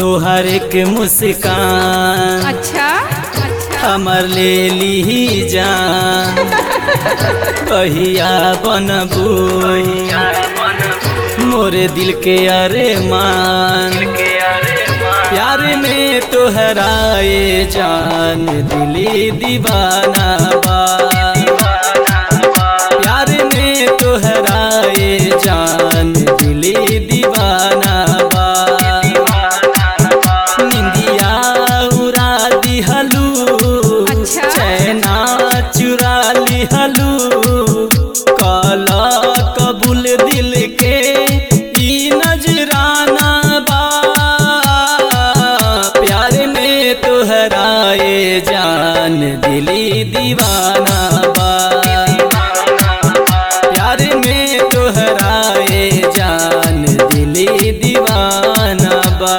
तोहर के मुस्कान अच्छा अच्छा हमर ले ली जान कहिया बनबू मोरे दिल के अरे मान प्यार में तोहराए जान दिली दीवाना बा प्यार में तोहराए जान दिली दीवाना बा निंदिया उड़ा दिहलू अच्छा। चैना चुरा लिहलू काला कबूल दिल के ई नजराना बा प्यार में तोहराए जान दिली दीवाना बा प्यार में तोहराए जान दिली दीवाना बा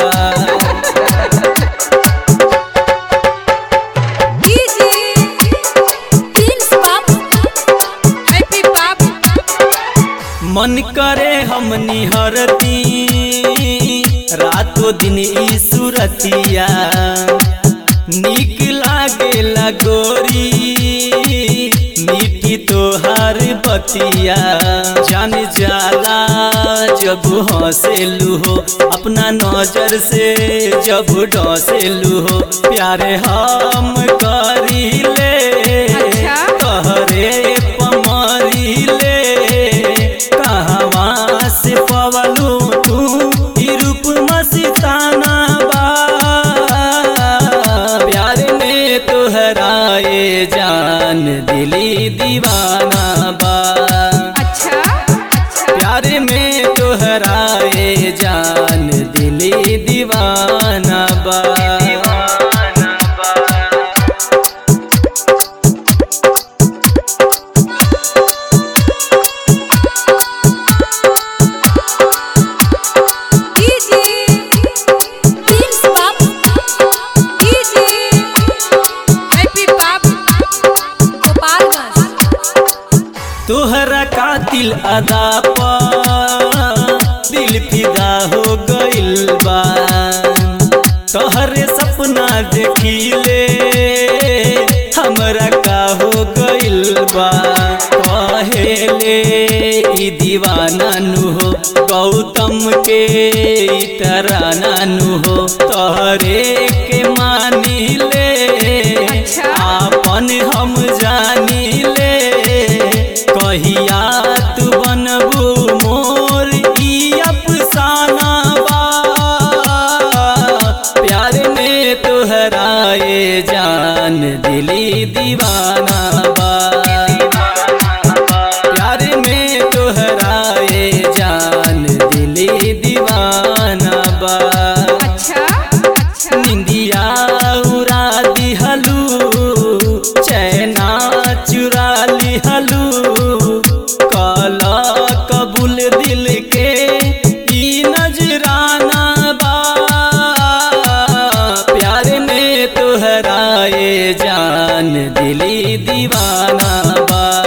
डीजे प्रिंस बाप हैप्पी बाप मन करे हम निहरती रातों दिन ई सुरतिया निक लागे लगोरी मीठी तोहार बतिया जान जाला जब हंसेलू हो अपना नजर से जब डसेलू हो प्यारे हम करीले अच्छा। कहरे पमरीले कहवा से पवलू तू ई रूप मस्ताना बा प्यार में तोहराए जान दिली दीवाना बा अच्छा अच्छा प्यार में तोहराए जान दिली दीवाना बा डीजे प्रिंस बाप डीजे हैप्पी बाप गोपालगंज तोहरा कातिल अदा पर दिल फिदा हो गइल बा तोहरे सपना देखिले हमरा का हो गइल बा कहेले ई दीवाना नु हो गौतम के ई तराना नु हो तोहरे के मानिले अच्छा। आपन हम जानिले कहिया तू बनबू मोर ई अफसाना बा प्यार में तोहराए जान दिली दीवाना बा प्यार में तोहराए जान दिली दीवाना बा अच्छा अच्छा निंदिया उड़ा दिहलू चैना चुरा लिहलू काला कबूल दिल के ई नजराना बा प्यार में तोहराए जान दिली दीवाना बा